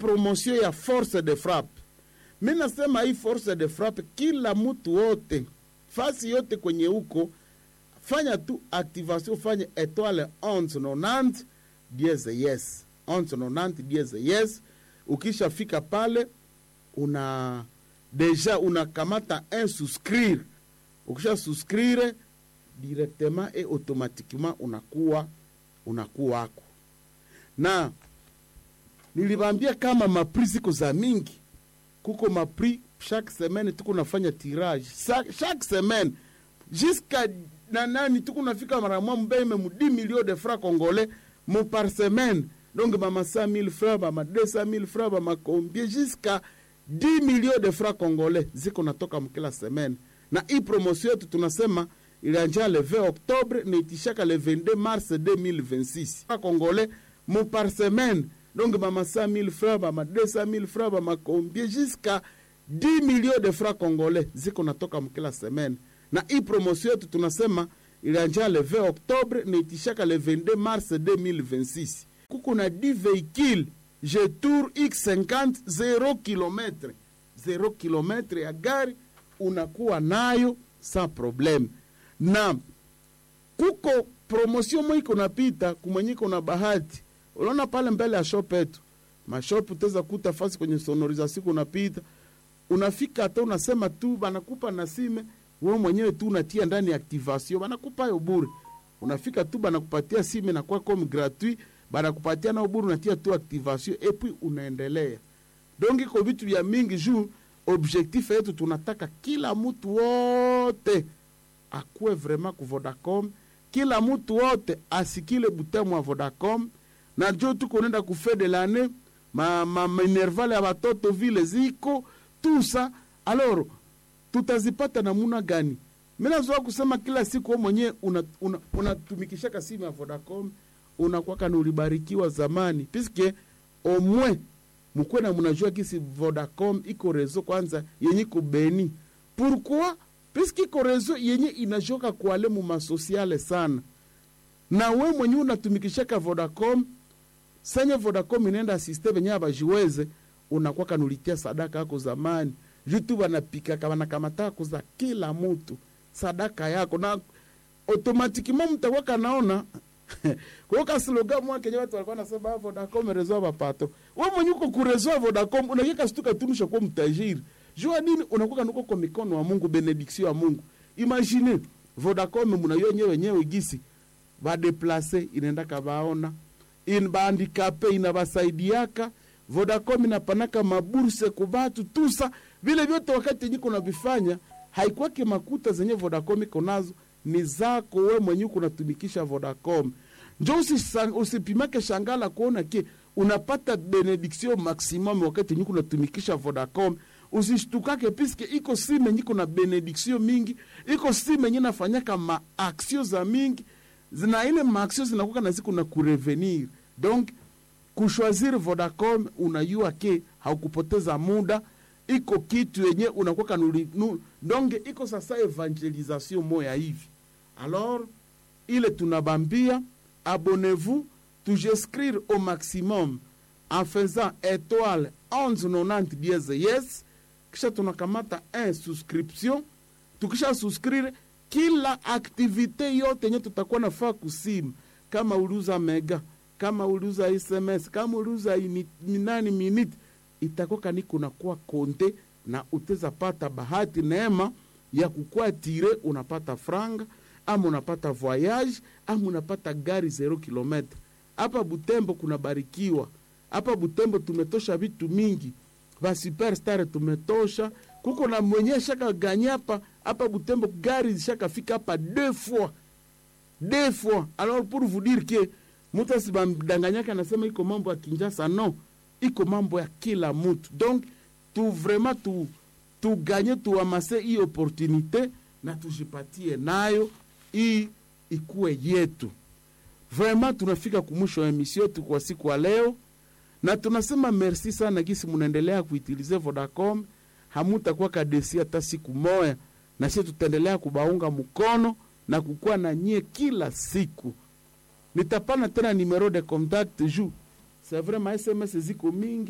promotion ya force de frappe mi nasema hii force de frappe kila mtu wote fasi yote kwenye huko fanya tu activation fanye etoile 1190 dieze yes 1190 dieze yes ukishafika pale una deja unakamata un souscrire ukisha souscrire directement et automatiquement unakuwa unakuwa wako na nilibambia kama mapri ziko za mingi kuko mapri chaque semaine tuko nafanya tirage Sa, chaque semaine jusqu'à na nani tuko nafika mara mwa mbeme mu 10 millions de francs congolais mo par semaine donc bama 100 000 francs bama 200 000 francs bama combien jusqu'à 10 millions de francs congolais ziko natoka mkila semaine na hii promotion yetu tunasema ilianjia le 20 octobre na itishaka le 22 mars 2026 congolais mo par semaine donc bama 100 000 francs bama 200 000 francs bama combien jusqu'à 10 millions de francs congolais ziko natoka mkila semaine na hii promotion yetu tunasema ilianjia le 20 octobre na itishaka le 22 mars 2026 kuko na 10 véhicules jetour x50 0 km 0 km ya gari unakuwa nayo sans problème na kuko promotion mo iko napita kumwenye iko na bahati unaona pale mbele ya shop yetu mashop utaweza kuta fasi kwenye sonorisation kunapita unafika hata unasema tu banakupa na sime wewe mwenyewe tu unatia ndani ya activation banakupa yo bure unafika tu banakupatia sime na kwa comme gratuit banakupatia na bure unatia tu activation et puis unaendelea donc iko vitu vya mingi juu objectif yetu tunataka kila mtu wote akuwe vraiment ku Vodacom, kila mtu wote asikile butemu wa Vodacom, na jo tuko nenda ku fin de l'année ma, ma minervale ya batoto vile ziko tusa alors tutazipata namuna gani? Mimi nazoa kusema kila siku wewe mwenyewe unatumikishaka una, una simu ya Vodacom unakwaka ni ulibarikiwa zamani puisque au moins mkuwe na mnajua kisi Vodacom iko rezo kwanza yenye iko Beni. Pourquoi? Puisque iko rezo yenye inajoka kuale mu masosiale sana, na we mwenye unatumikishaka Vodacom senye Vodacom inaenda asiste venye abajiweze unakwaka nulitia sadaka yako zamani jutu banapikaka banakamata kuza kila mutu sadaka yako na automatiquement mtakwaka naona kuoka slogan mwa kenye watu walikuwa nasema Vodacom rezo bapato. Wewe mwenye uko kurezo Vodacom unakika stuka tunusha kwa mtajiri. Jua nini unakuwa nuko kwa mikono wa Mungu benediction ya Mungu. Imagine Vodacom mnayo nyewe wenyewe gisi ba deplace inaenda kabaona in bandikape inabasaidiaka Vodacom inapanaka maburse kwa batu tusa vile vyote wakati nyiko na vifanya haikuwake makuta zenye Vodacom iko nazo ni zako we mwenye unatumikisha Vodacom. Njo usipimake shangala kuona ke unapata benediction maximum wakati nyiko unatumikisha Vodacom. Usishtukake piske iko simu nyiko na benediction mingi, iko simu yenye nafanyaka maaksio za mingi zina ile maaksio zinakuwa na siku na kurevenir. Donc kushwaziri Vodacom unajua ke haukupoteza muda iko kitu yenye unakuwa nu, donge iko sasa evangelisation moya hivi alors ile tunabambia abonnez-vous tujescrire au maximum en faisant étoile 1190 dièse yes kisha tunakamata un souscription tukisha souscrire kila aktivite yote yenye tutakuwa nafaa kusimu kama uliuza mega kama uliuza sms kama uliuza minani minute itakoka ni kunakuwa konte na uteza pata bahati neema ya kukua tire unapata franga ama unapata voyage ama unapata gari zero kilometre hapa butembo kunabarikiwa hapa butembo tumetosha vitu mingi va superstar tumetosha kuko na mwenye shaka ganyapa hapa butembo gari shakafika hapa deux fois deux fois alors pour vous dire que mtu asibamdanganyake anasema iko mambo ya kinjasa no iko mambo ya kila mutu donc tu vraiment tu tuganye tuamase hii opportunité na tujipatie nayo hii ikuwe yetu vraiment tunafika kumwisho wa emission yetu kwa siku ya leo na tunasema merci sana gisi munaendelea kuitilize vodacom hamutakuwa kadesi hata siku moya na sie tutaendelea kubaunga mkono na kukuwa na nyie kila siku nitapana tena numero de contact juu c'est vrai ma sms ziko mingi